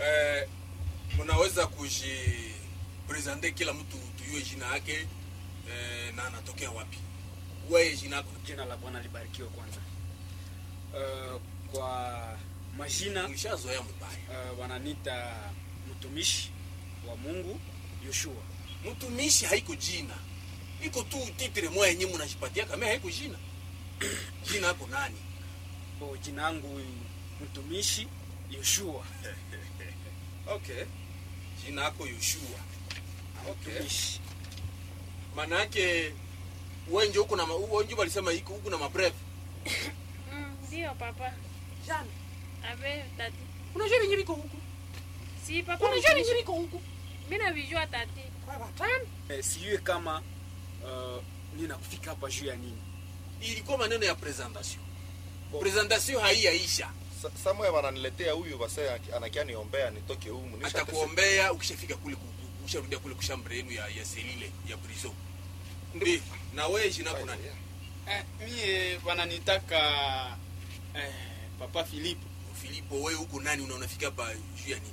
eh, mnaweza kujipresente kila mtu tuyue jina yake eh, na anatokea wapi wewe jina yako jina la bwana libarikiwe kwanza uh, kwa majina ulishazoea mbaya uh, wananita mtumishi wa mungu yoshua mtumishi haiko jina iko tu titre moya yenye mnajipatia kama haiko jina jina yako nani o jina yangu mtumishi yoshua okay jina yako yoshua okay mtumishi maana yake wenje huko na wenje walisema iko huko na mabreve Mm, ndio papa Jana, ave tati unajua venye viko huku si papa unajua venye viko huku mi navijua tati kwa watano eh, sijue kama uh, nina kufika hapa juu ya nini ilikuwa maneno ya presentation presentation haiyaisha Sa- Samuel wananiletea huyu base anakia niombea nitoke humu. Nisha atakuombea ukishafika kule ku- ku- ukisharudia kule kushambre yenu ya, ya selile ya prison Ndi, na wewe jina yako nani eh, mie wananitaka eh, papa filipo Filipo wewe huko nani unaonafika hapa juu ya nini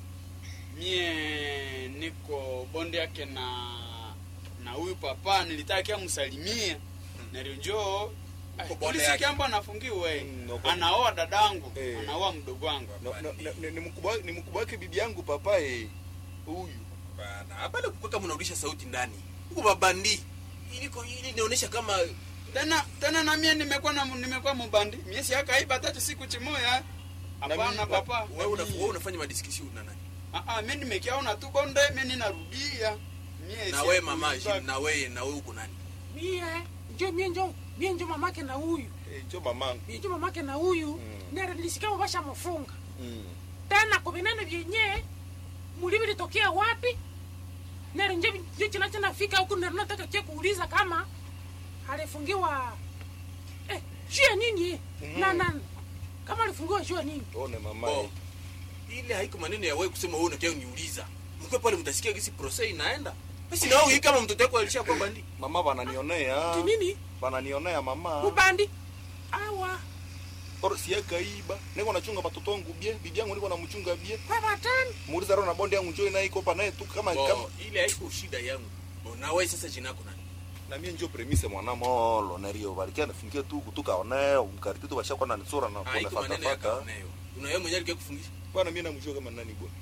mie niko bonde yake na na huyu papa nilitaka msalimia nalionjo Uko bonde ulisikia yake. ambo anafungiwe Mm, uko- anaoa dadangu Eh. anaoa mdogo wangu No, no, no, ni- ni mkubwa ni mkubwa wake bibi yangu papa eh. Huyu. bana hapana kukweka mnarudisha sauti ndani huko babandi iliko ili inaonyesha kama tena tena na mie nimekuwa na nimekuwa mubandi mie siakaiba tatu siku chimoya hapana mimi- papa wewe una, wewe unafanya madiscussion na nani Ah, ah, mie nimekiaona tu bonde mie ninarudia mie na si- wewe mama kuiba- na wewe na wewe huko nani mie njo mie njo mie njo mamake na huyu Eh, jo mamangu. mie njo mamake na huyu Mm. nere nilisikia basha mfunga Mm. tena kuvinene vyenye mulivi litokea wapi nere nje nje china china fika huku nere nataka kia kuuliza kama alifungiwa eh juu ya nini Mhm. na na kama alifungiwa juu ya nini One mama. oh. eh. ile haiko maneno ya wewe kusema wewe unakia uniuliza mkwe pale mtasikia gisi process inaenda basi na wewe kama mtoto wako alishakuwa bandi Mama wananionea. Ti nini Wananionea mama. ubandi awa Oro siakaiba. Niko nachunga watoto wangu bie. Bibi yangu niko namchunga bie. kwa watano Muuliza roho na bonde yangu njoo naye iko pa naye tu kama kama oh, ile haiko shida yangu oh, na wewe sasa jina yako nani na mie njo premise mwana molo nario balikia nafingia tu kutoka oneo mkariti tu bashakwa na nisura na kuna haiko fata maneno ya fata kaoneo una wewe mwenyewe alikia kufungisha bwana mie namjua kama nani bwana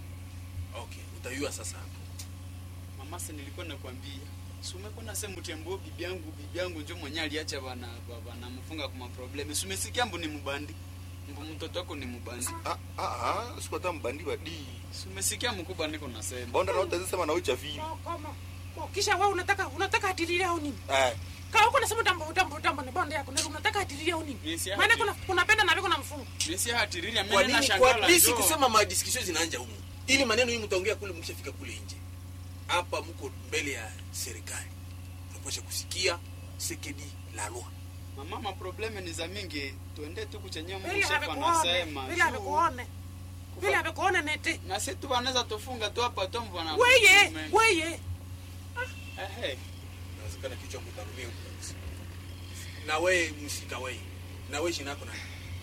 okay utayua sasa hapo mama si nilikuwa nakwambia sumekuwa nasema tembo bibi yangu bibi yangu njo mwenye aliacha bana bana mfunga kwa problemi sumesikia mbu ni mubandi mbu mtoto wako ni mubandi ah ah ah siku hata mbandi badi sumesikia mkubwa niko nasema bonda na utazisema na ucha vile Kwa- kama kwa- kisha wewe unataka unataka atililie au nini eh kama huko nasema tambo tambo tambo ni bonde yako ndio unataka atililie au nini Yes, yeah, maana ati- kuna kunapenda na viko na mfungo mesi hatiriria kwa mimi na nini kwa shangala nisi jo kusema ma discussion zinaanja humu ili maneno hii mtaongea kule mkishafika kule nje hapa mko mbele ya serikali unapasha kusikia sekedi la loi mama ma probleme ni za mingi tuende tu kuchenye vile Mungu shefa amekuone anasema vile juu. amekuone vile amekuone nete na si tu wanaweza tufunga tu hapa tu mvana weye weye ehe inawezekana kichwa kutarumia huko kabisa na wewe msika wewe na wewe jina yako nani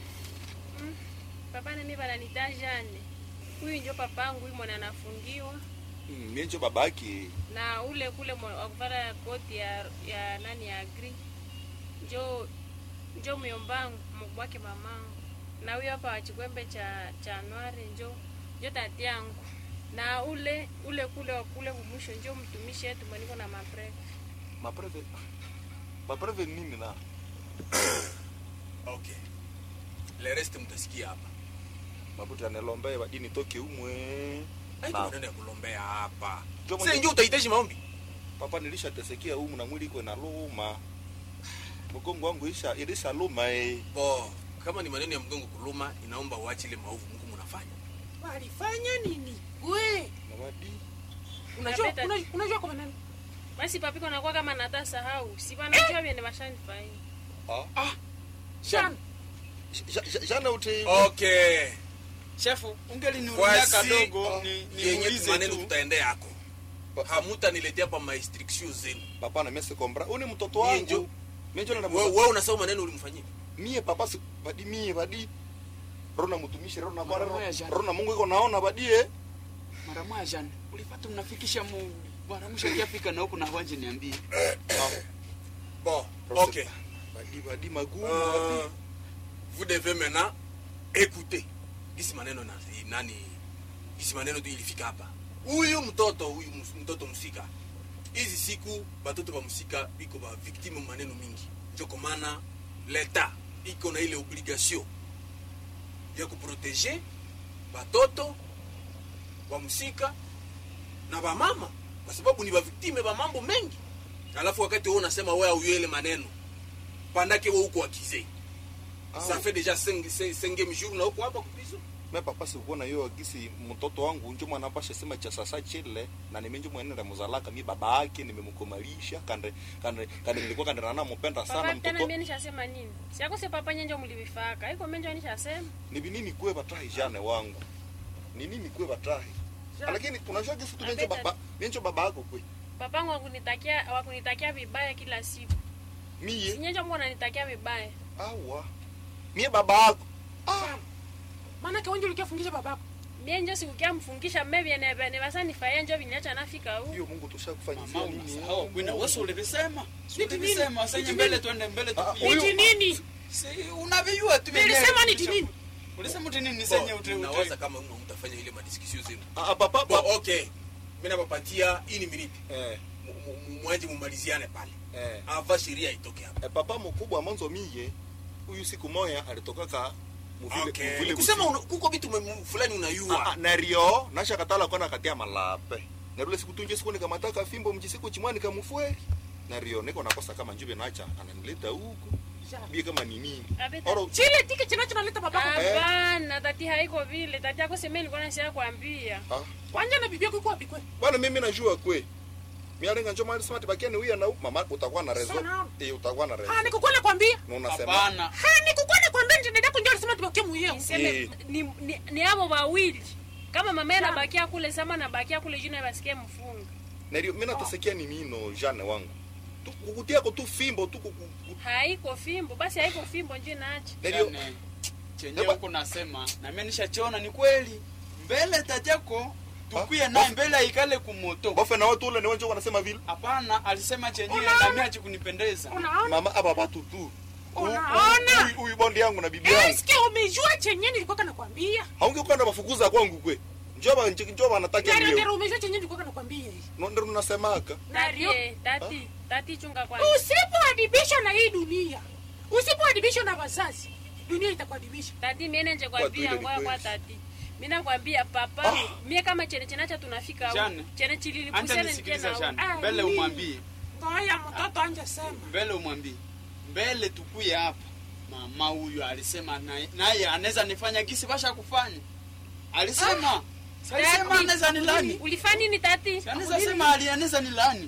papa nami bananita jane huyu njo papangu huyu mwana anafungiwa Mm, mie njo babake na ule kule mwa- wa kuvara koti ya, ya nani ya gri njo njo myombangu mkubwake mamangu na huyo hapa wachikwembe cha cha nwari njo njo tati yangu na ule ule kule wa kule kumwisho njo mtumishi yetu mweniko na mabrek mapreve mapreve nini na okay le reste mtasikia hapa mabuti anelombe badi nitoke umwe haiko Na. maneno ya kulombea hapa Njo sasa mwenye- ndio utahitaji maombi papa nilishatesekea umu na mwili iko na luma mgongo wangu isha ilisha luma eh bo kama ni maneno ya mgongo kuluma inaomba uache ile maovu mko mnafanya walifanya nini we na badi unajua Napeta- unajua- unajua kwa nini basi papiko nakuwa kama nata sahau si banajua vyene bashanifanya ah Shan Ja- ja- jana uti okay shefu ungeliniulia Kwasi, kadogo ni yenye niulize maneno tu tutaendea yako Ba- hamutaniletea pa maestriction zenu papa na mese kombra uni mtoto Mie wangu njo- mie njo na wewe wewe unasahau maneno ulimfanyia mie papa si badi mie badi rona mutumishi rona Mara kwa moja jana. rona mungu iko naona badie mara moja jana ulipata mnafikisha mu mara mwisho kiafika na huku na wanje niambie bon ok badi badi magumu Euh, wapi vous devez maintenant écouter isi maneno na nani isi maneno tu ilifika hapa huyu mtoto huyu mus- mtoto msika hizi siku batoto ba msika biko ba victime maneno mingi njoko maana leta iko na ile obligation ya kuprotege batoto ba msika na bamama kwa sababu ni baviktime ba mambo mengi alafu wakati wewe unasema wewe auyele maneno pandake wewe uko akize ça fait déjà 5 jours na uko hapa kupizo me papa sikuona yo gisi mtoto wangu njo mwana pasha sema cha sasa chile na nimenjo mwenende muzalaka mi baba yake nimemkomalisha kande kande kande nilikuwa kande nana mpenda sana papa tena mtoto mie nishasema nini siakose papa nyenjo mulivifaka iko menjo nishasema ni binini kwe batahi jane wangu ni nini kwe batahi lakini unajua gisi tu menjo Abeta- baba menjo baba yako kwe papangu wakunitakia wakunitakia vibaya kila siku miye sinyenjo mungu ananitakia vibaya awa mie baba yako ah maanake wenje ulikiafungisha babako mie njo sikukia mfungisha mmevyene nifaye njo viniacha nafika huu hiyo Mungu tushakufanyizia mama nini unasahau kwina wewe ulivisema Si Niti nini? ulivisema senye Niti mbele nini? twende mbele Ah, tupige. huyu- niti nini Si unavijua tu wenyewe. nilisema niti nini ulisema uti nini senye Bon, uti nawaza kama mna mtafanya ile madiskusio zenu ah ah, papa bon papa ok mi napapatia ini minute eh mwaje mumaliziane pale eh ava sheria itoke hapa Eh, papa mkubwa mwanzo miye huyu siku moya alitokaka muvile okay. muvile kusema busiku. una, kuko vitu mwe- fulani Ah, unayua ah, nario nashakatala kona katia malape narule siku tunje siku nikamataka fimbo mchisiku chimwani kamufweri nario niko nakosa kama njube nacha ananileta huku bie kama ni nini Abeta. oro chile tike chinachinaleta babako hapana tati haiko vile tati ako seme nilikuwa nasia kwambia ah kwanja na bibi yako iko wapi kwe bwana mimi najua kwe mialenga njo mali smart bakiani uya na mama utakuwa na rezo Sana. eh utakuwa na rezo ha nikukwele kwambia na unasema hapana ha nikukwele kwambia njendedako njo alisema tubakie muyeo Niseme, Eh. ni, ni, ni abo wawili kama mama anabakia kule sama nabakia kule juu nabasikia mfunga nario mimi natasikia ni nino jane wangu tu kukutia ko tu fimbo tu kuku haiko fimbo basi haiko fimbo njo naacha nario Yaani, chenye Eba- huko nasema na mimi nishachiona ni kweli mbele tatako tukuye Ah, naye bof- mbele aikale kumoto bofe na watu ule ni wenjo wanasema vile hapana alisema chenyewe Unaona? na mimi hachikunipendeza unaona mama aba batu tu Unaona? Huyu- huyu bondi yangu na bibi yangu eske umejua chenye nilikuwa nakwambia haungekuwa na mafukuza kwangu kwe njoba njoba anataka naro ndio naro umejua chenye nilikuwa nakwambia ndio tunasemaka Nario. tati tati tati chunga kwanza usipoadibishwa na hii dunia usipoadibishwa na wazazi dunia itakuadibisha tati miene nje Kwa kwambia tu ile ngoya ni kwa kweli. tati mina kwambia papa Ah. mie kama chene chenacha tunafika huu Jane. chene anja chililipusene nisikiliza njena jana Ah, mbele mimi. umwambie ngoya mtoto anje sema mbele umwambie mbele tukuye hapa mama huyu alisema naye- naye anaweza nifanya gisi basha kufanya alisema Si alisema anaweza nilani ulifanya nini tati Si anaweza sema ali anaweza nilani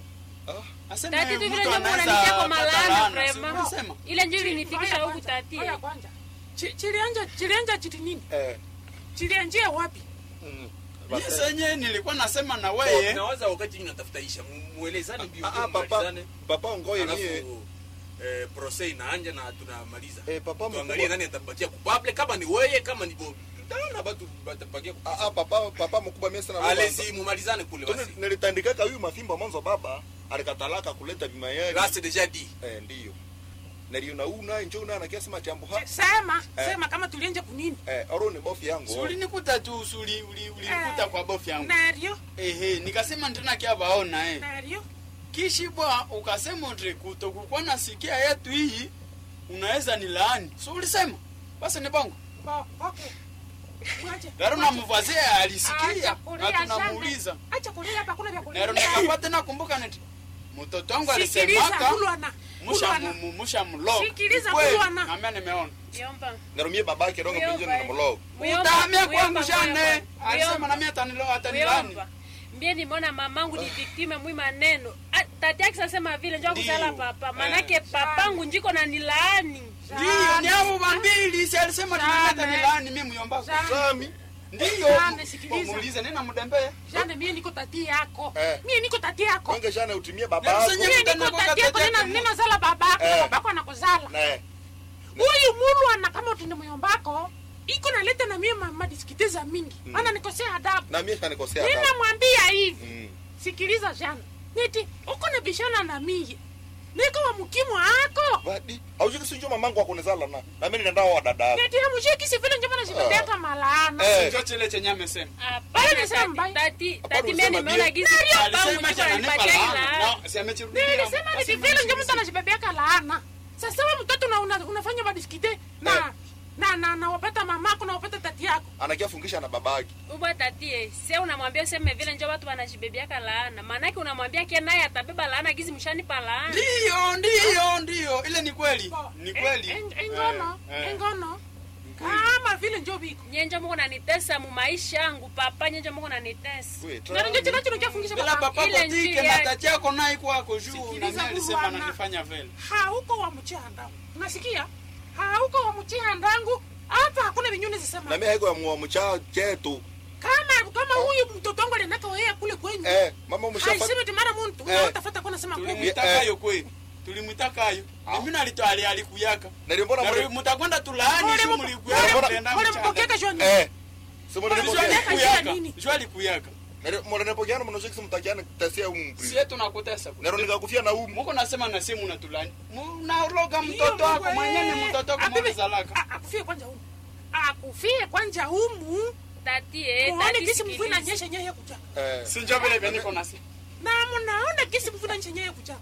Ah. asema tati tu mtu vile njo anaweza munanikia kwa pata malana laana, si vrema ulisema? ile njo ilinifikisha Ngoya huku kwanza, tati ngoya kwanza. Chi- chilianja chilianja chiti nini eh chilianjia wapi mm. Mimi senye nilikuwa nasema na Bon, weye nawaza wakati nyinyi natafuta isha mu- muelezane mbio Ah, mbio ah, papa mmalizane. papa ngoye mie alafu eh, procès inaanja na tunamaliza eh papa tuangalie mkubwa nani atapatia kupable kama ni weye kama ni bo tutaona batu batapakia ah ah papa papa mkubwa mie sana alezi mumalizane kule basi nilitandikaka huyu mafimbo mwanzo baba alikatalaka kuleta bima yake là c'est déjà dit eh ndio nario na una njo una anakia sema jambo ha sema Eh. sema kama tulianja kunini eh oro ni bofi yangu ulinikuta tu usuli uli- ulinikuta Eh. kwa bofu yangu nario ehe nikasema ndina kia baona eh nario kishibwa ukasema ndri kutokukuwa nasikia yetu hii unaweza ni laani so ulisema basi ni bongo Bo- okay Mwache. garo na mvazie Acha alisikia kulia, na tunamuuliza shamba. acha kulia hapa kuna vya nero kulia nikapata nakumbuka neti mtoto wangu sikiliza alisemaka kulwana musha kulwana mu- musha mlog Sikiliza, Kweli, kulwana. nambia nimeona yomba naro mie babake rongo Muyomba, pinjo na mlog utahamia kwangu jane alisema na mimi atanilo atanilani Muyomba. mbie nimeona mamangu ni viktime mwi maneno Ah, tati yake sasema vile njo kusala Ndio. papa manake papangu njiko na nilaani ndio ni hao wambili si alisema tunaleta nilani mimi myombako Jane. sami ndio Jane, sikiliza. muulize nina mdembee jane mie niko tati yako Eh. mie niko tati yako wange jana utimie baba Ndio, yako senye- mie Mtana niko kwa tati yako kati nina yake. nina zala babako Eh. babako anakuzala na huyu mulwana kama utinde muyombako iko naleta na mie ma- madiskite za mingi Mm. ana nikosea adabu na mie shanikosea adabu. ninamwambia hivi Mm. sikiliza jana niti uko na bishana na mie niko wa mkimu ako Badi, haujiki sinjo mamangu akunizala na na mimi nenda wa dada. niti hamushikisi vile njo mana sipepeaka malaana Eh. Ndio chile chenye amesema. Hapana, Wewe nisema tati- mbaya. tati- Hapana, tati mimi usema nimeona ndio. gizi Alisema babu eti mchukua ananipa nipatia laana. ila. No, si amechirudia. nilisema niti Basi vile njo mwisho mtu anajibebeaka laana sasa we mtoto na una, unafanya madiskite na na na na wapata mamako na wapata tati yako Anakia fungisha na babaki. ubwa tatie se unamwambia useme vile njo watu wanajibebiaka laana maanake unamwambia ke naye atabeba laana gizi mshanipa laana Ndio, ndio, ndio. Ile ni kweli. Ni kweli. En- en- engono Eh, eh. engono Ni kweli. kama vile njo biko nyenjo muko nanitesa mu maisha yangu papa nyenjo muko nanitesa Wewe ndio ndio tra. chino chafungisha Bila papa Ile kotike njia- na tati yako naye kwako juu na Sikiliza mimi alisema bwana. ananifanya vile. hauko wa mchanda unasikia hauko wa mchandangu hapa hakuna vinyuni Na zisema mimi haiko ya mwa mcha chetu. kama kama huyu mtoto wangu alinaka wewe kule kwenyu Eh, mama umeshafa. haisemi timara muntu Eh. utafuta kwa nasema kweli Tulimwitakayo kweli. Tulimwitakayo. Na mimi nalito ali alikuyaka. Nilimbona Na mwe. mtakwenda tulaani Mbona shu mko- mlikuyaka mbona- mtenda Mbona mchana. mpokeka joni Eh. Simo Jua nilipokia. Mbona- alikuyaka. nini? Jua alikuyaka. Mbona nilipokia mno shiki mtakiana tesia umu. Sie tunakutesa. Nero nikakufia na umu. Muko nasema na simu unatulani. Unaloga Hiyo mtoto wako Mungu, mwenyewe eh. ni mtoto wako Abibi, mwana zalaka. a- akufie kwanja humu akufie kwanja humu tatie muone tati kisi mvua sikiliza. inanyesha nyeye kuchaka Eh. Si njoo vile vile niko nasi. na mnaona kisi mvua inanyesha nyeye kuchaka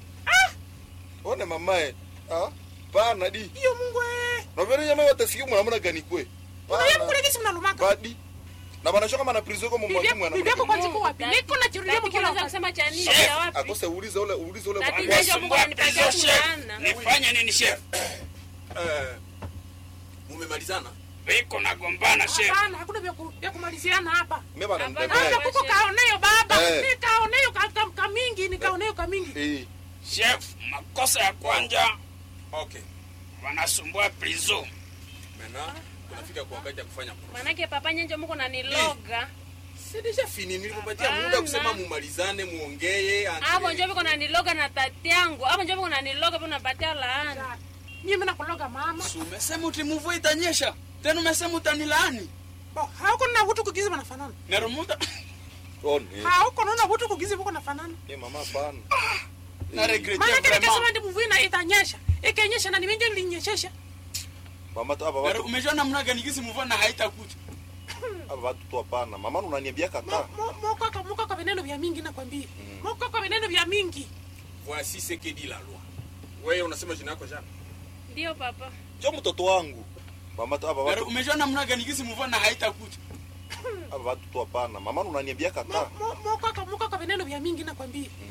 One mamae. Ah. Pana di. hiyo mungu eh Na vile nyama yote siku mwana gani kwe. unaye mkule kisi mnalumaka Badi. Na bana shoka mana prison kwa mwa mwana. bibi yako kwanza iko wapi Tati- niko na chirudia tati mkila unaweza wakati kusema cha nini Chef, ya wapi Akose uulize ule uulize ule Tati mwa- ndio Mungu ananipatia laana Nifanye nini chef? Eh, mumemalizana Wiko nagombana chef. hapana hakuna vya ku- vya kumaliziana hapa Mimi bana Hapana. nibebe. hapa kuko kaoneyo baba Eh. nikaoneyo ka- ka- kamingi nikaoneyo kamingi Eh. Chef, makosa ya kwanza okay wanasumbua prison. mena tunafika kwa wakati ya kufanya proof. maanake papa nyenjo muko naniloga Sidisha fini nilikupatia Hapana. muda kusema mumalizane muongee ati- avo njo viko naniloga na tati yangu avo njo viko naniloga viko napatia laana mimi nakuloga mama Si umesema uti mvua itanyesha. Tena umesema utanilaani. Bo, hauko na vutu kugizi wanafanana Nero muda One. hauko naona vutu kugizi vuko nafanana Eh mama pana. na regrete maanake vraiment. nikasema ndi mvua ina- itanyesha ikenyesha na niminje nilinyeshesha Mama tu hapa Nero watu umejua namna gani kisi mvua na haitakuja. hapa watu tu hapana. Mama unaniambia kata. mokaka mokaka vineno vya mingi nakwambia mokaka vineno vya mingi voici ce que dit la loi wewe unasema jina yako jana ndio papa Jo mtoto wangu. Mama tu hapa Nero watu umejua namna gani kisi mvua na haitakuja. hapa watu tu hapana. Mama unaniambia kata. mokaka mokaka vineno vya mingi nakwambia